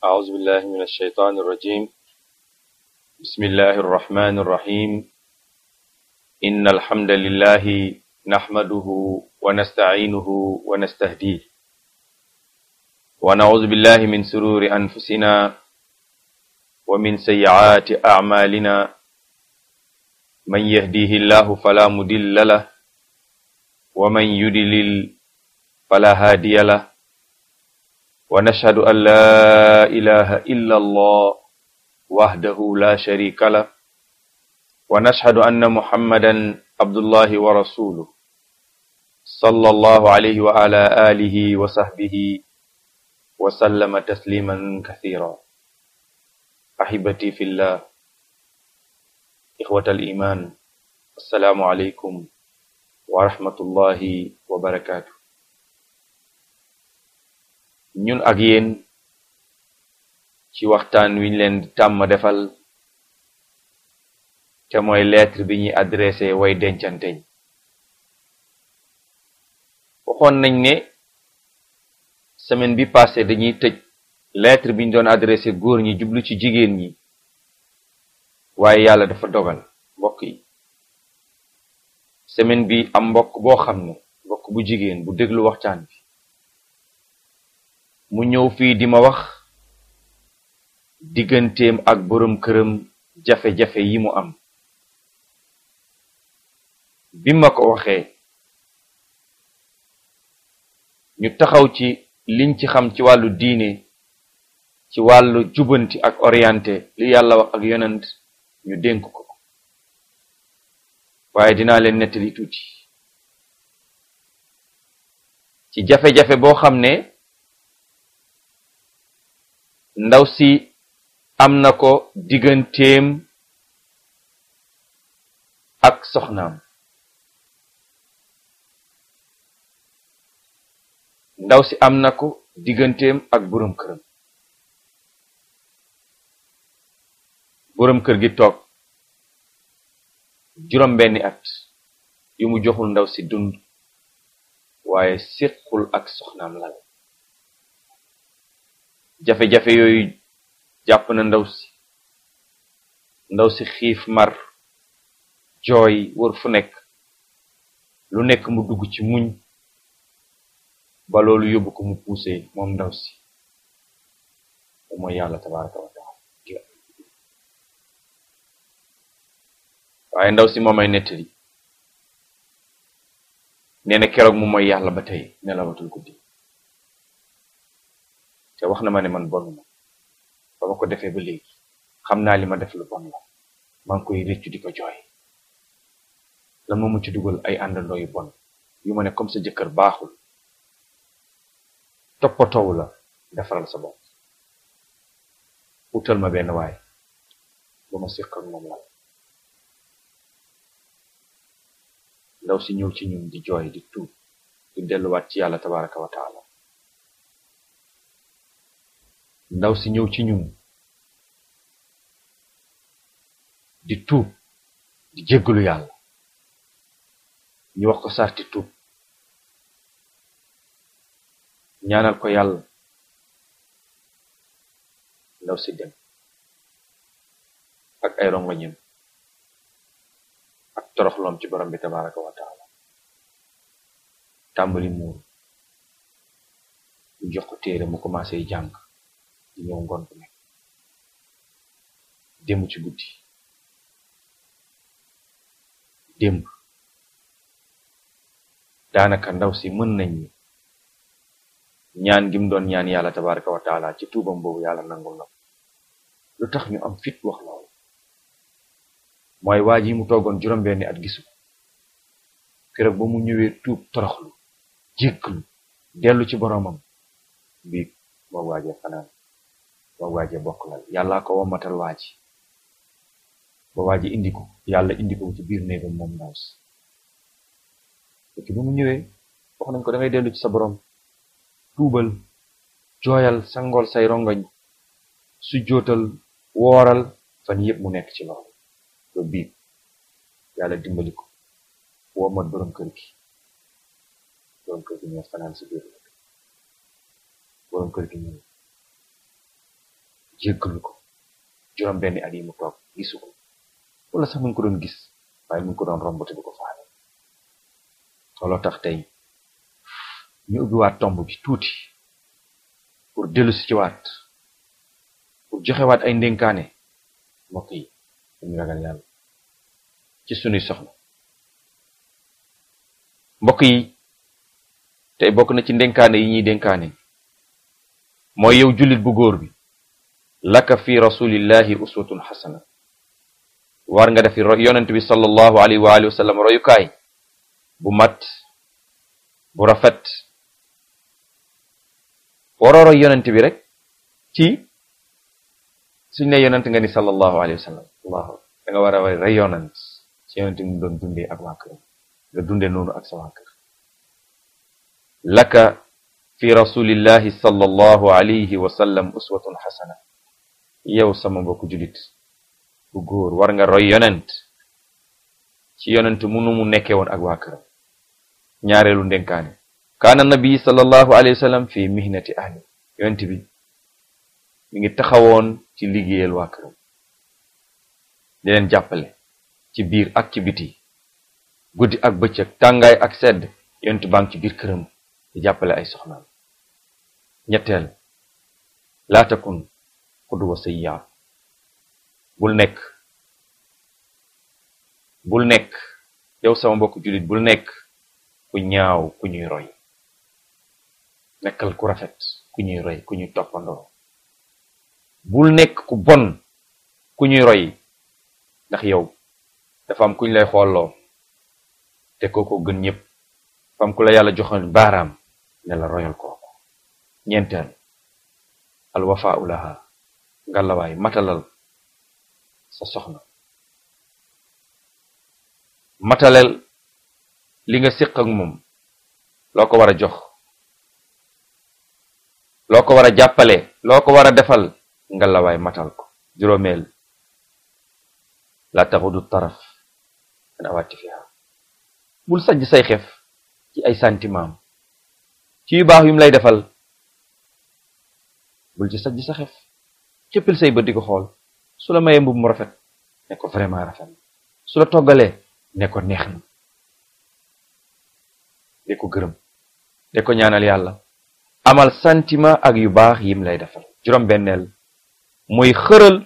أعوذ بالله من الشيطان الرجيم بسم الله الرحمن الرحيم إن الحمد لله نحمده ونستعينه ونستهديه ونعوذ بالله من سرور أنفسنا ومن سيئات أعمالنا من يهديه الله فلا مضل له ومن يضلل فلا هادي له ونشهد أن لا إله إلا الله وحده لا شريك له ونشهد أن محمدا عبد الله ورسوله صلى الله عليه وعلى آله وصحبه وسلم تسليما كثيرا أحبتي في الله إخوة الإيمان السلام عليكم ورحمة الله وبركاته ñun ak yéen ci waxtaan wi ñu leen di tàmm defal te mooy lettre bi ñuy adressé way dencanteñ waxoon nañ ne semaine bi passé dañuy tëj lettre bi ñu doon adressé góor ñi jublu ci jigéen ñi waaye yàlla dafa dogal mbokk yi semaine bi am mbokk boo xam ne mbokk bu jigéen bu déglu waxtaan bi mu ñëw fii di ma wax digganteem ak boroom këram jafe-jafe yi mu am bi ma ko waxee ñu taxaw ci liñ ci xam ci wàllu diine ci wàllu jubanti ak orienté li yàlla wax ak yonent ñu dénk ko waaye dinaa leen nettali tuuti ci jafe-jafe boo xam ne ndaw si am na ko digganteem ak soxnaam ndaw si am na ko digganteem ak boroom këram boroom kër gi toog juróom benni at yu mu joxul ndaw si dund waaye séqul ak soxnaam lal jafe-jafe yooyu jàpp na ndaw si ndaw si xiif mar jooy wër fu nekk lu nekk mu dugg ci muñ ba loolu yóbbu ko mu puuse moom ndaw si mu mooy yàlla tabaraka wa taala waaye ndaw si moo may nettali nee na keroog mu mooy yàlla ba tey nelawatul guddi te wax na ma ne man bon ma ba ma ko defee ba léegi xam naa li ma def lu bon la maa ngi koy réccu di ko jooy lan moo mu ci dugal ay àndandoo yu bon yu ma ne comme sa jëkkër baaxul toppatoowu la defaral sa bopp utal ma benn waay ba ma séq ak moom la ndaw si ñëw ci ñun di jooy di tuub di delluwaat ci yàlla tabaraka wa taala ndaw si ñëw ci ñun di tuub di jéggalu yàlla ñu wax ko sarti tuub ñaanal ko yàlla ndaw si dem ak ay rongoñam ak toroxloom ci borom bi tabaraka wa taala tàmbali muur ñu jox ko téere mu commencé jàng di ñëw ngoon bu nekk démb ci guddi démb daanaka ndaw si mën nañ ni ñaan gi mu doon ñaan yàlla tabaraka wa taala ci tuubam boobu yàlla nangul na lu tax ñu am fit wax loolu mooy waa ji mu toogoon juróom-benni at gisu keroog ba mu ñëwee tuub toroxlu jégglu dellu ci boroomam bii moo waajee fanaan moo waajee bokk lal yàllaa ko wommatal waaji ba waaji indi ko yàlla indi ko ci biir néegam moom ndaw si fekk bi mu ñëwee wax nañ ko da ngay dellu ci sa boroom tuubal jooyal sangool say rongoñ su jootal wooral fan yépp mu nekk ci loolu ba biib yàlla dimbali ko wommat boroom kër gi boroom kër gi ñëw fanaan si biir boroom kër gi ñëw jéggalu ko juróom benni at yi mu toog gisu ko wala sax mu ngi ko doon gis waaye mu ngi ko doon rombate du ko faale looloo tax tey ñu ubbiwaat tomb bi tuuti pour dellu si ci waat pour joxewaat ay ndénkaane mbokk yi dañu ragal yàlla ci sunuy soxna mbokk yi tey bokk na ci ndénkaane yi ñuy dénkaane mooy yow jullit bu góor bi laka fi rasulillahi uswatun xasana war nga defi yonent bi sallallahu alayhi wa alihi wa sallam royukaay bu mat bu rafet waroo roy yonent bi rek ci suñ ne yonent nga ni sallallahu alayhi wa sallam allahu da nga war a way rey yonent ci yonent mu doon dundee ak waa kër nga dundee noonu ak sa waa kër laka fi rasulillahi sallallahu alayhi wa sallam uswatun xasana yow sama mbokku julit bu góor war nga roy yonent ci yonent munu mu nekkee woon ak waa këram ñaareelu ndenkaane kaana nabi sallallahu alayhi wa sallam fi mihnati ahli yonent bi mi ngi taxawoon ci liggéeyal waa këram di leen jàppale ci biir ak ci biti guddi ak bëccëg tàngaay ak sedd yonent baa ngi ci biir këram di jàppale ay soxnaam ñetteel laa takun xudwa sayyi'a bul nekk bul nekk yow sama mbokk jullit bul nekk ku ñaaw ku ñuy roy nekkal ku rafet ku ñuy roy ku ñuy toppandoo bul nekk ku bon ku ñuy roy ndax yow dafa am kuñ lay xooloo te kooko gën ñëpp dafa am ku la yàlla joxoon baaraam ne la royal kooku ñeenteel alwafaau laha ngalawaay matalal sa soxna matalel li nga séq ak moom loo ko war a jox loo ko war a jàppale loo ko war a defal ngalawaay matal ko juróomeel la taxudu taraf an awaati fiha bul sajj say xef ci ay sentiment ci yu baax yu mu lay defal bul ci sajj sa xef cëppil say bët di ko xool su la mayee mbub mu rafet ne ko vraiment rafet su la toggalee ne ko neex na de ko gërëm de ko ñaanal yàlla amal sentiment ak yu baax yim lay defal juróom benneel mooy xëral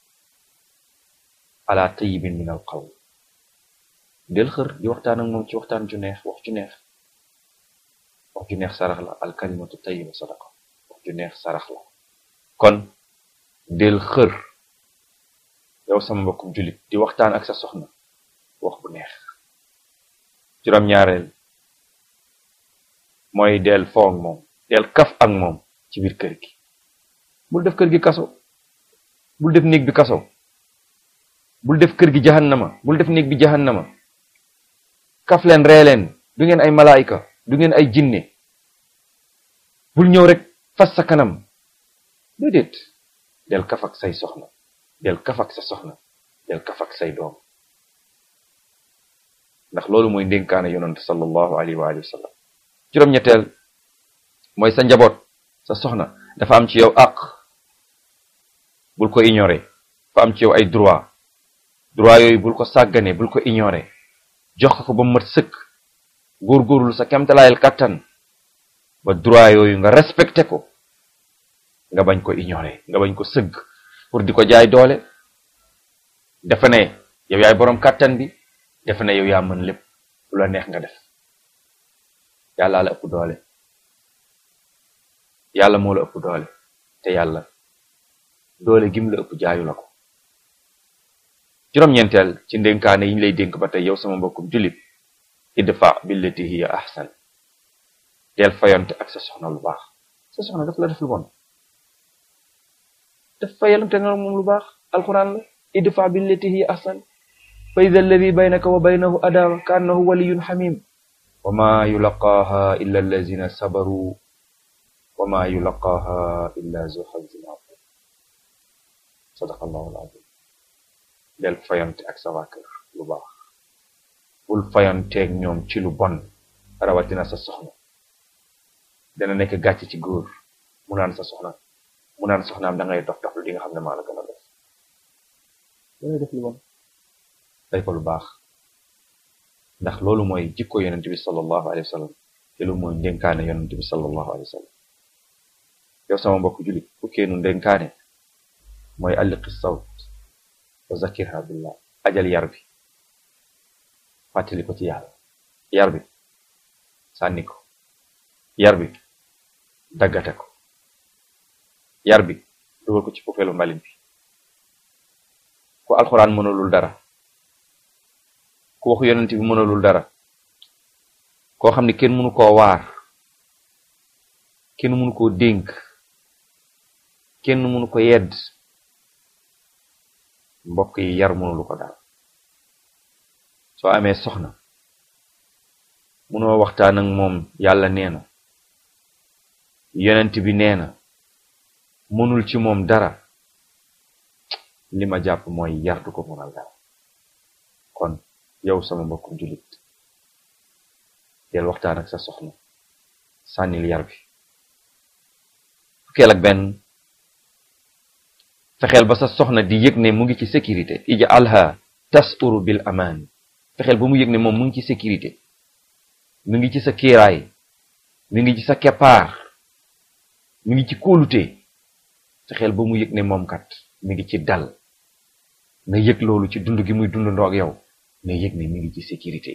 ala tayyibin min al qawl del xër di waxtaan ak moom ci waxtaan ju neex wax ju neex wax ju neex sarax la al kalimatu tayyiba sadaqa wax ju neex sarax la kon del xër yow sama mbokkum jullit di waxtaan ak sa soxna wax bu neex juróom-ñaareel mooy del foo ak moom del kaf ak moom ci biir kër gi bul def kër gi kaso bul def néeg bi kaso bul def kër gi jahannama bul def néeg bi jahannama kaf leen ree leen du ngeen ay malaayika du ngeen ay jinne bul ñëw rek fas sa kanam déedéet del kaf ak say soxna del kaf ak sa soxna del kaf ak say doom ndax loolu mooy ndénkaane yonante sallallahu alayhi wa alihi wa sallam juróom-ñetteel mooy sa njaboot sa soxna dafa am ci yow àq bul ko ignorer dafa am ci yow ay droit droit yooyu bul ko sàggane bul ko ignorer jox ko ba mat sëkk góorgóorlu sa kemtalaayal kàttan ba droit yooyu nga respecté ko nga bañ ko ignorer nga bañ ko sëgg pour di ko jaay doole dafa ne yow yaay boroom kàttan bi dafa ne yow yaa mën lépp lu la neex nga def yàlla la ëpp doole yàlla moo la ëpp doole te yàlla doole gim la ëpp jaayu la ko juróom-ñeenteel ci ndénkaane yi ñu lay dénk ba tey yow sama mbokkum jullit idfa billati hiya ahsan del fayonte ak sa soxna lu baax sa soxna daf la def lu bon daf fayonte nga moom lu baax alquran la idfa billati hiya ahsan fa ida alladi baynaka wa baynahu adawa ka annahu waliyun xamim wa ma yulaqaaha illa allazina sabaru wa ma yulaqaaha illa zu xazin azim sadaqa allahu alazim del fayonte ak sa waa kër lu baax bul fayonteeg ñoom ci lu bon rawatina sa soxna dana nekk gàcc ci góor mu naan sa soxna mu mu naan soxnaam da ngay dox dox lu di nga xam ne maa la gën a def dangay def lu bon day ko lu baax ndax loolu mooy jikko yonent bi sallallahu alayhi wa sallam te loolu mooy ndénkaane yonent bi sallallahu alayhi wa sallam yow sama mbokk julit fukkeenu ndénkaane mooy alliqi sawt wa zakirha billah ajal yar bi fàttali ko ci yàlla yar bi sànni ko yar bi daggate ko yar bi dugal ko ci fufeelu mbalit bi ku alxuraan mënalul dara ku waxu yonent bi mënalul dara koo xam ne kenn mënu koo waar kenn mënu koo dénk kenn mënu ko yedd mbokk yi yar mënulu ko dara soo amee soxna mënoo waxtaan ak moom yàlla nee na yonent bi nee na mënul ci moom dara li ma jàpp mooy yar du ko mënal dara kon yow sama mbokkum jullit del waxtaan ak sa soxna sànnil yar bi fukkeel ak benn fexeel ba sa soxna di yëg ne mu ngi ci sécurité ij'alha tasuru bil amaan fexeel ba mu yëg ne moom mu ngi ci sécurité mu ngi ci sa kiiraay mu ngi ci sa keppaar mu ngi ci kóolute fexeel ba mu yëg ne moom kat mi ngi ci dal na yëg loolu ci dund gi muy dund ndoog yow na yëg ne mi ngi ci sécurité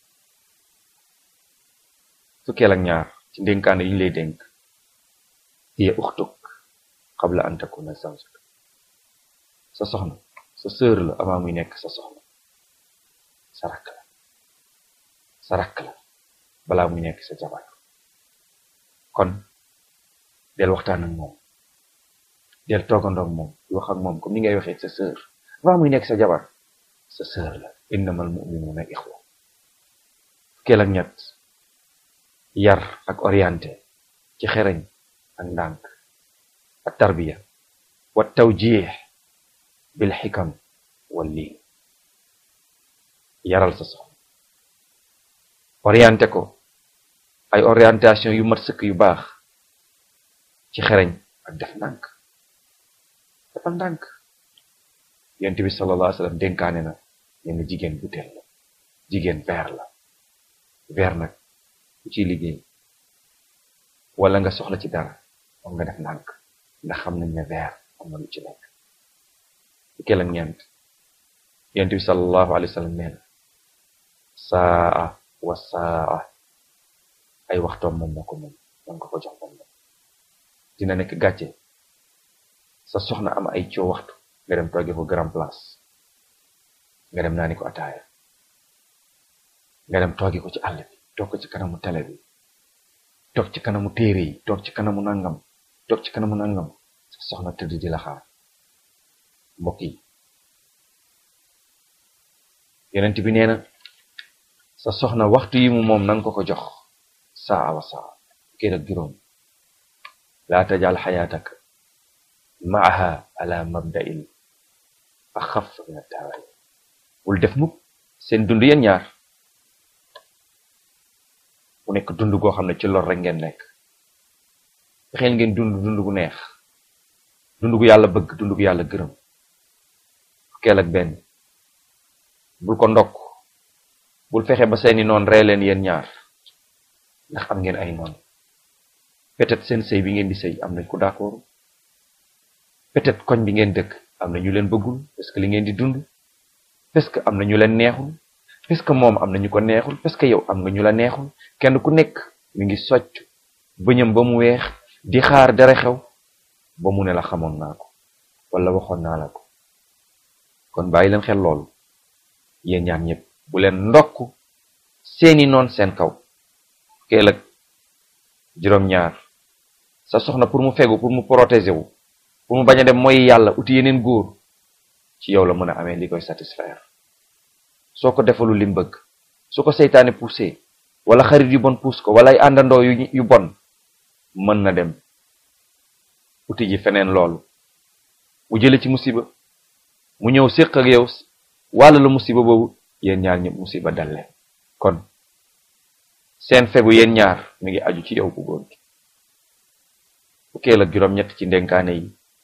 fukkeel ak ñaar ci ndénkaane yi ñu lay dénk hiya uxtuk qabla an takuna zawjuk sa soxna sa sœur la avant muy nekk sa soxna sa rakk la sa rakk la balaa muy nekk sa jabar kon del waxtaan ak moom del toogandoog moom di wax ak moom comme ni ngay waxee sa sœur avant muy nekk sa jabar sa sœur la innamal mu'minuna ixwa fukkeel ak ñett yar ak orienté ci xereñ ak ndànk ak tarbiya wa tawjih bil xikam wal liin yaral sa soxna orienté ko ay orientation yu mat sëkk yu baax ci xereñ ak def ndànk dafa ndànk yonent bi sallallahu alayhi wa sallam dénkaane na ne jigéen butéel la jigéen verre la verre nag ku ciy liggéey wala nga soxla ci dara moom nga def ndànk ndax xam nañ ne verre am na lu ci nekk fukkeel ak ñeent yonent bi sallallahu alayhi wa sallam nee na saa wa saa ay waxtoom moom moo ko moom man nga ko jox moom dina nekk gàcce sa soxna am ay coo waxtu nga dem tooge ko grand place nga dem naani ko ataaya nga dem tooge ko ci àll bi toog ko ci kanamu télé bi toog ci kanamu téere yi toog ci kanamu nangam toog ci kanamu nangam sa soxna tëdd di la xaar mbokk yi yonent bi nee na sa soxna waxtu yi mu moom nanga ko ko jox saa wa saa kii ak juróom laa tajal xayaatak maaha ala mabda'il axaf min at-tawaay bul def mukk seen dund yéen ñaar mu nekk dund goo xam ne ci lor rek ngeen nekk fexeel ngeen dund dund gu neex dund gu yàlla bëgg dund gu yàlla gërëm fukkeel ak benn bul ko ndokk bul fexe ba seeni noon ree leen yéen ñaar ndax am ngeen ay noon peut-être seen sëy bi ngeen di sëy am nañ ko d'accord peut-être koñ bi ngeen dëkk am na ñu leen bëggul parce que li ngeen di dund parce que am na ñu leen neexul parce que moom am na ñu ko neexul parce que yow am nga ñu la neexul kenn ku nekk mi ngi socc bëñam ba mu weex di xaar dara xew ba mu ne la xamoon naa ko wala waxoon naa la ko kon bàyyi leen xel loolu yéen ñaar ñëpp bu leen ndokk seeni noon seen kaw keel ak juróom-ñaar sa soxna pour mu fegu pour mu protéger wu pour mu bañ a dem mooy yàlla uti yeneen góor ci yow la mën a amee li koy satisfaire soo ko defalul lim bëgg su ko seytaane poussé wala xarit yu bon pousse ko wala ay àndandoo yu yu bon mën na dem uti ji feneen loolu mu jële ci musiba mu ñëw séq ak yow wàlla la musiba boobu yéen ñaar ñëpp musiba dal leen kon seen fegu yéen ñaar mi ngi aju ci yow bu góor gi fukkeel ak juróom-ñett ci ndenkaane yi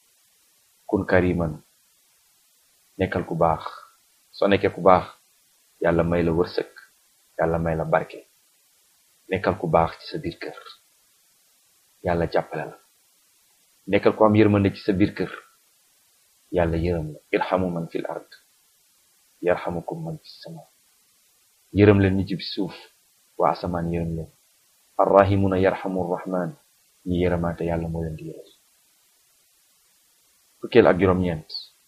kun kariman nekkal ku baax soo nekkee ku baax yàlla may la wërsëg yàlla may la barke nekkal ku baax ci sa biir kër yàlla jàppale la nekkal ku am yërmande ci sa biir kër yàlla yërëm la irhamu man fil ard yarhamukum man fi sama yërëm leen ñi ci suuf waa asamaan yërëm leen arrahimuna yarhamu rahman ñi yërëmaate yàlla moo leen di yërëm fukkeel ak juróom-ñeent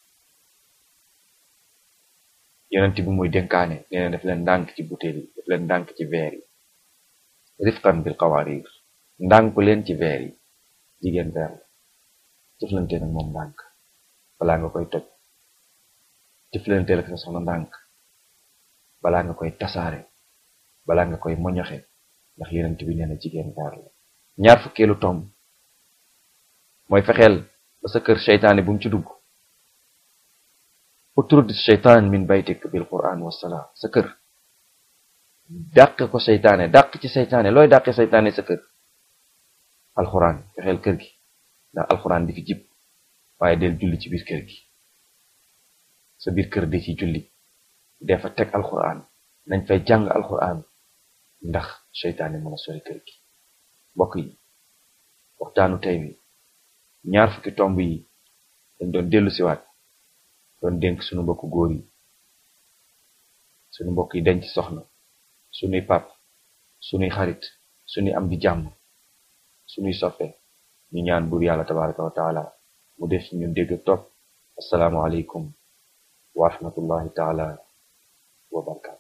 yonent bi muy dénkaane nee na def leen ndànk ci butéel yi def leen ndànk ci veer yi rifqan bil qawarir ndànk leen ci veer yi jigéen veer la jëflante nag moom ndànk balaa nga koy toj jëflante ak sa soxna ndànk balaa nga koy tasaare balaa nga koy moñoxe ndax yonent bi nee na jigéen veer la ñaar fukkeelu tomb mooy fexeel ba sa kër seytaane bu mu ci dugg utrud seytaan min baytik bil quran wasalaam sa kër dàq ko seytaane dàq ci seytaane looy dàqe seytaane sa kër alxuraan fexeel kër gi ndax alxuraan di fi jib waaye del julli ci biir kër gi sa biir kër di ci julli defa teg alxuraan nañ fay jàng alxuraan ndax seytaane mën a sori kër gi mbokk yi waxtaanu tey wi ñaar fukki tomb yi dañ doon dellu siwaat doon dénk suñu mbokku góor yi suñu mbokk yi denc soxna suñuy pap suñuy xarit suñuy am di jàmm suñuy soppe ñu ñaan buur yàlla tabaraka wa taala mu def ci ñun dégg ak topp assalaamu aleykum wa rahmatullahi taala wa barakatu